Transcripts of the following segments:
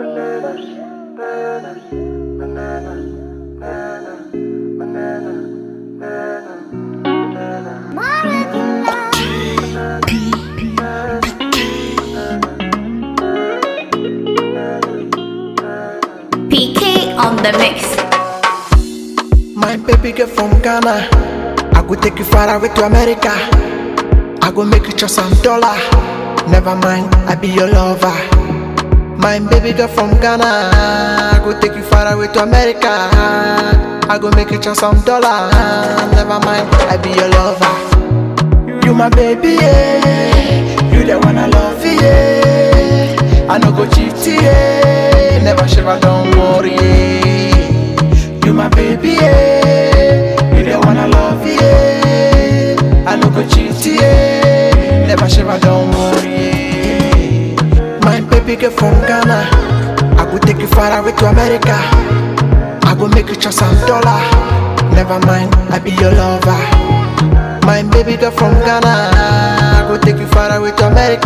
PK on the mix. My baby girl from Ghana. I go take you far away to America. I go make you trust some dollar. Never mind, I be your lover. My baby girl from Ghana. I go take you far away to America. I go make you trust some dollar. Never mind, I be your lover. You my baby, yeah. You the one I love, yeah. I no go cheat, yeah. Never shiver, don't worry. Yeah. You my baby, yeah. You the one I love, yeah. I no go cheat, yeah. Never shiver, don't worry. Yeah. My baby girl from Ghana. I go take you far away to America. I go make you trust some dollar. Never mind, I be your lover. My baby girl from Ghana. I go take you far away to America.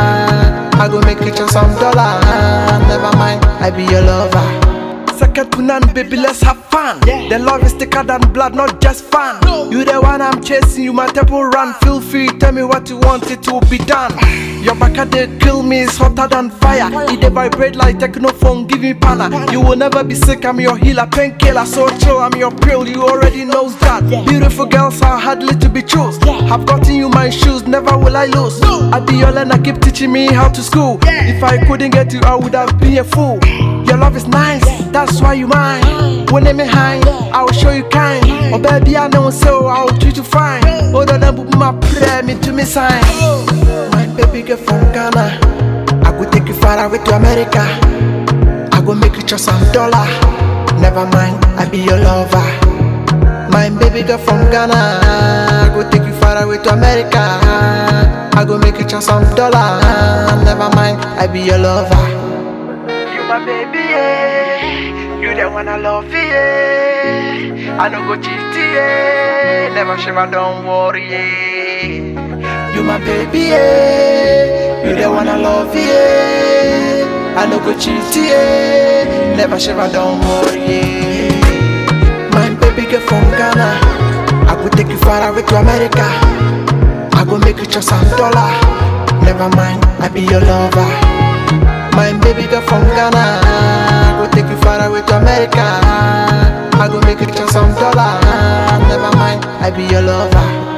I go make you trust some dollar. Never mind, I be your lover. Second to none, baby, let's have fun. The love is thicker than blood, not just fun. You the one I'm chasing, you my temple run. Feel free, tell me what you want, it will be done. Your back at they kill me, it's hotter than fire. It they vibrate like technophone, give me pana. You will never be sick, I'm your healer, painkiller, so chill, I'm your pill, you already knows that. Beautiful girls are hardly to be chose. Have gotten you my shoes, never will I lose. I be your learner, keep teaching me how to school. If I couldn't get you, I would have been a fool. Your love is nice, that's why you mine. When me high, I will show you kind. Oh baby, I know so I will treat you fine. Oh, the number my prayer, me to me sign. My baby girl from Ghana, I go take you far away to America. I go make you trust some dollar. Never mind, I be your lover. My baby girl from Ghana, I go take you far away to America. I go make you trust some dollar. Never mind, I be your lover. You my baby, yeah. You the one I love, yeah. I no go cheat, yeah. Never shiver, don't worry, yeah. You my baby, yeah. You the one I love, yeah. I no go cheat, yeah. Never shiver, don't worry, yeah. My baby girl from Ghana. I go take you far away to America. I go make you trust some dollar. Never mind, I be your lover. My baby girl from Ghana. I go take you far away to America. I go make you trust some dollar. Never mind, I be your lover.